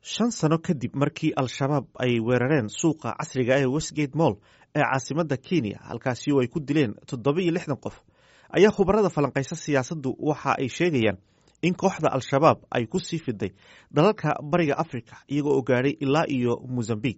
shan sano kadib markii al-shabaab ay weerareen suuqa casriga ee westgate moll ee caasimadda kenya halkaasi oo ay ku dileen toddoba iyo lixdan qof ayaa khubarada falanqaysa siyaasaddu waxa ay sheegayaan in kooxda al-shabaab ay ku sii fiday dalalka bariga africa iyagoo oo gaadhay ilaa iyo mozambique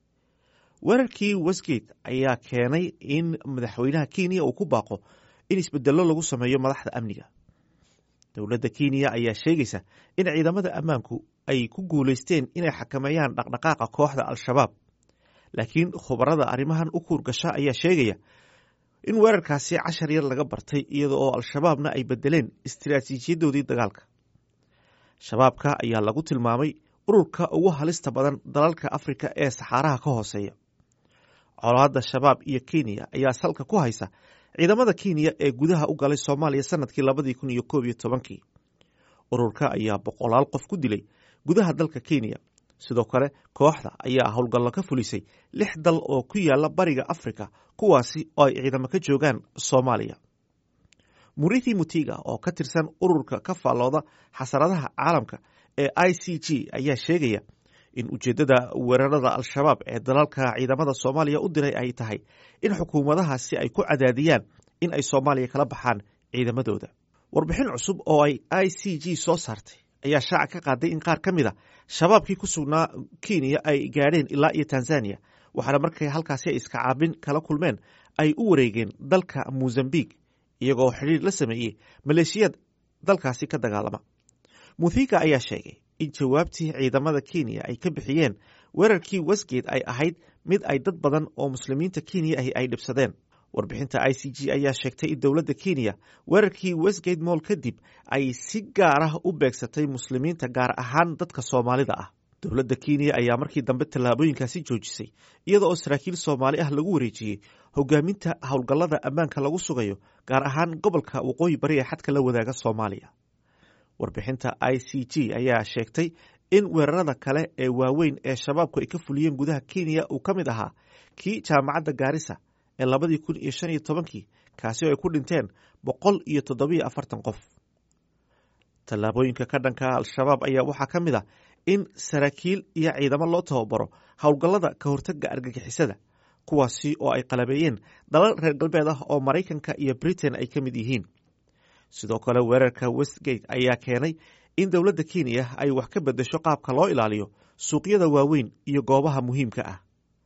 weerarkii westgate ayaa keenay in madaxweynaha kenya uu ku baaqo in isbedello lagu sameeyo madaxda amniga dowladda kenya ayaa sheegaysa in ciidamada ammaanku ay ku guulaysteen inay xakameeyaan dhaqdhaqaaqa kooxda al-shabaab laakiin khubarada arrimahan u kuurgasha ayaa sheegaya in weerarkaasi cashar yar laga bartay iyada oo al-shabaabna ay bedeleen istiraatiijiyadoodii dagaalka shabaabka ayaa lagu tilmaamay ururka ugu halista badan dalalka afrika ee saxaaraha ka hooseeya colaadda shabaab iyo kenya ayaa salka ku haysa ciidamada kenya ee gudaha u galay soomaaliya sanadkii labadii kun iyo koob iyo tobankii ururka ayaa boqolaal qof ku dilay gudaha dalka kenya sidoo kale kooxda ayaa howlgallo ka fulisay lix dal oo ku yaala bariga afrika kuwaasi oo ay ciidamo ka joogaan soomaaliya murithi mutiga oo ka tirsan ururka ka faallooda xasaradaha caalamka ee i c g ayaa sheegaya in ujeeddada weerarada al-shabaab ee dalalka ciidamada soomaaliya u diray ay tahay in xukuumadahaasi ay ku cadaadiyaan in ay soomaaliya kala baxaan ciidamadooda warbixin cusub oo ay i c g soo saartay ayaa shaaca ka qaaday in qaar ka mid a shabaabkii ku sugnaa kenya ay gaadheen ilaa iyo tanzania waxaana markay halkaasi ay iska caabin kala kulmeen ay u wareegeen dalka mozambique iyagoo xidhiir la sameeyey maleeshiyad dalkaasi ka dagaalama muthiga ayaa sheegay in jawaabtii ciidamada kenya ay ka bixiyeen weerarkii westgate ay ahayd mid ay dad badan oo muslimiinta kenya ahi ay dhibsadeen warbixinta i c g ayaa sheegtay in dowladda kenya weerarkii westgate moll kadib ay si gaar ah u beegsatay muslimiinta gaar ahaan dadka soomaalida ah dowladda kenya ayaa markii dambe tallaabooyinkaasi joojisay iyada oo saraakiil soomaali ah lagu wareejiyey hogaaminta howlgallada ammaanka lagu sugayo gaar ahaan gobolka waqooyi bari ee xadka la wadaaga soomaaliya warbixinta i c g ayaa sheegtay in weerarada kale ee waaweyn ee shabaabku ay ka fuliyeen gudaha kenya uu ka mid ahaa kii jaamacadda gaarisa ee labadii kun iyo shan iyo tobankii kaasi oo ay ku dhinteen boqol iyo toddobiyo afartan qof tallaabooyinka ka dhanka al-shabaab ayaa waxaa ka mid ah in saraakiil iyo ciidamo loo tababaro howlgallada ka hortaga argagixisada kuwaasi oo ay qalabeeyeen dalal reer galbeed ah oo maraykanka iyo britain ay ka mid yihiin sidoo kale weerarka westgate ayaa keenay in dowladda kenya ay wax ka bedesho qaabka loo ilaaliyo suuqyada waaweyn iyo goobaha muhiimka ah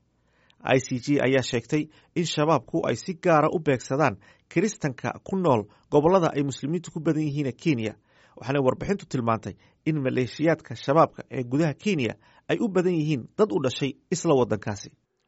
i c g ayaa sheegtay in shabaabku ay si gaara u beegsadaan kiristanka ku nool gobollada ay muslimiintu ku badan yihiin kenya waxaana warbixintu tilmaantay in maleeshiyaadka shabaabka ee gudaha kenya ay u badan yihiin dad u dhashay isla waddankaasi